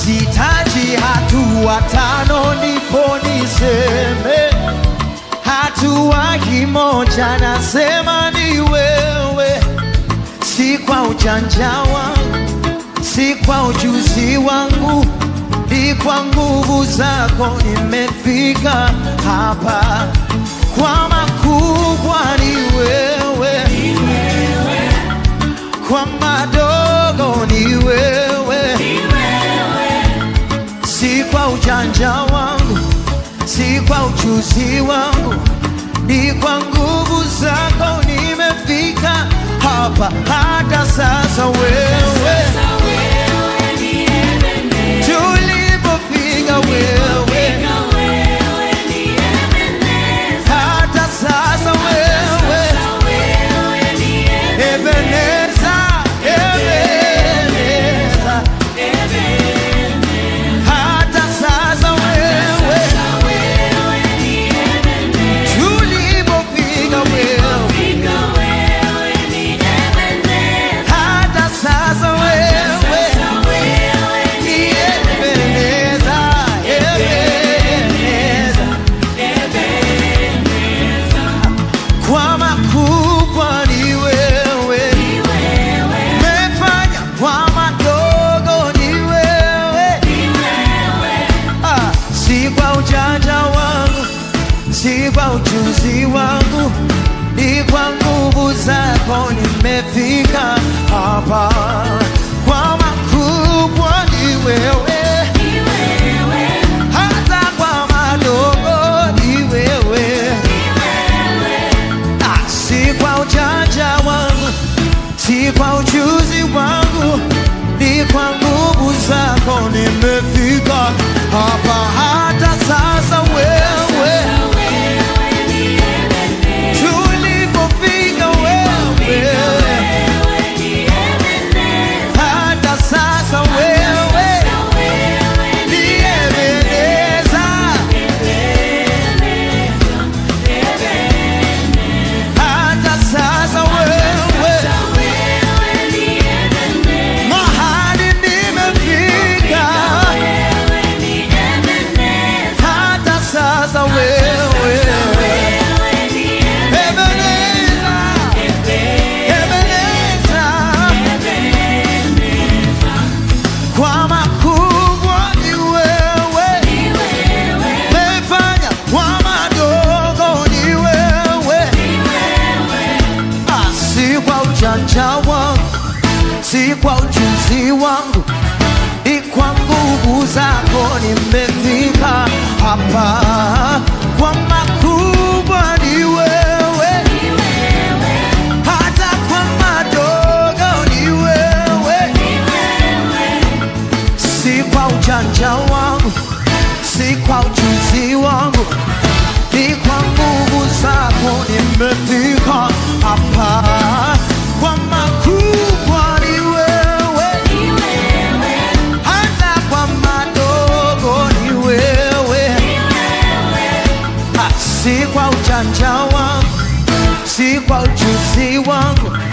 sitaji hatua tano ndipo niseme hatua kimoja nasema ni wewe si kwa ujanja wangu si kwa ujuzi wangu ni kwa nguvu zako nimefika hapa kwa makubwa ni wewe kwa madogo ni wewe si kwa ujanja wangu si kwa ujuzi wangu ni kwa nguvu zako nimefika hapa hata sasa wewe tulipofika wewe hata sasa wewe Ebeneza, Ebeneza, hata sasa wewe tulipofika wewe hata sasa wewe ni Ebeneza, Ebeneza. Kwa makubwa ni wewe umefanya kwa madogo ni wewe ah, si kwa ujanja wangu si kwa ujuzi wangu ni kwa nguvu zako nimefika hapa kwa makubwa ni wewe hata kwa madogo ni wewe Ah, si kwa ujanja wangu si kwa ujuzi wangu ni kwa nguvu zako nimefika hapa hata sasa wewe tulipofika wewe hata sasa wewe niyemeleza hata sasa wewe mahali nimefika hata sasa wewe Ebeneza, Ebeneza. Kwa makubwa ni wewe umefanya kwa madogo ni wewe Ah, si kwa ujanja wangu si kwa ujuzi wangu ni kwa nguvu zako nimefika hapa kwa makubwa ni wewe hata kwa madogo ni wewe si kwa ujanja wangu si kwa ujuzi wangu ni kwa nguvu zako nimefika hapa kwa makubwa ni wewe hata kwa madogo ni wewe Ah, si kwa ujanja wangu si kwa ujuzi wangu